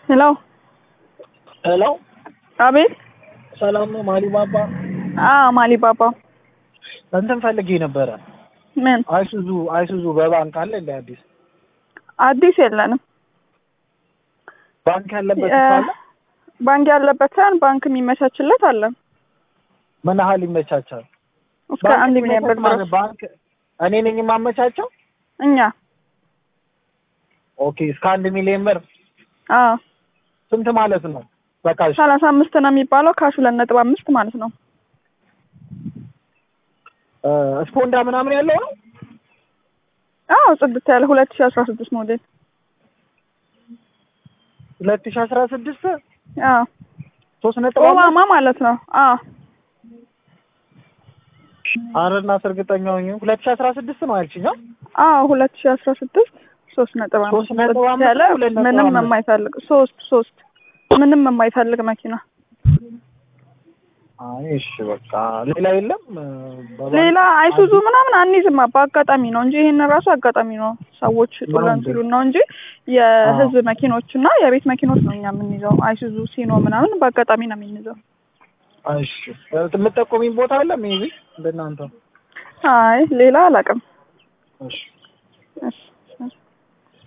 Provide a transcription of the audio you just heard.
ሄሎ ሄሎ አቤት። ሰላም ነው ማሊ ባባ? አዎ ማሊ ባባ። እንትን ፈልጌ ነበረ። ምን አይሱዙ አይሱዙ በባንክ አለ እንደ አዲስ አዲስ የለንም። ባንክ ያለበት እ- አለ? ባንክ ያለበት ሳይሆን ባንክ የሚመቻችለት አለ ምን ያህል ይመቻቻል? እስከ ባንክ አንድ ሚሊዮን ብር የሚመቻች ማለት ድረስ ባንክ እኔ ነኝ የማመቻቸው? እኛ። ኦኬ እስከ አንድ ሚሊዮን ብር አዎ ስንት ማለት ነው? በቃ እሺ። ሰላሳ አምስት ነው የሚባለው ካሽ ሁለት ነጥብ አምስት ማለት ነው። እ፣ ስፖንዳ ምናምን ያለው ነው? አዎ ጽድት ያለ ሁለት ሺ አስራ ስድስት ሞዴል ሁለት ሺህ አስራ ስድስት አዎ ሶስት ነጥብ አምስት ኦባማ ማለት ነው። አዎ አረናት እርግጠኛ ሆኜ ሁለት ሺህ አስራ ስድስት ነው ያልሽኝ? አ? አዎ ሁለት ሺ አስራ ስድስት ሶስት ነጥብ አምስት ሶስት ነጥብ ጽድት አምስት ያለ ነው፣ ሁለት ነጥብ ምንም አምስት? የማይፈልግ ሶስት ሶስት ምንም የማይፈልግ መኪና አይ እሺ በቃ ሌላ የለም እ፣ በባንክ ሌላ አይሱዙ ምናምን አንይዝማ በአጋጣሚ ነው እንጂ ይሄን ራሱ አጋጣሚ ነው ሰዎች ጥለን እንዴ? ሲሉን ነው እንጂ የህዝብ መኪኖች እና የቤት መኪኖች ነው እኛ የምንይዘው። አይሱዙ ሲኖ ምናምን በአጋጣሚ ነው የምንይዘው። እሺ የምጠቆሚኝ ቦታ አለ ሜቢ እንደናንተ? አይ ሌላ አላውቅም። እሺ እሺ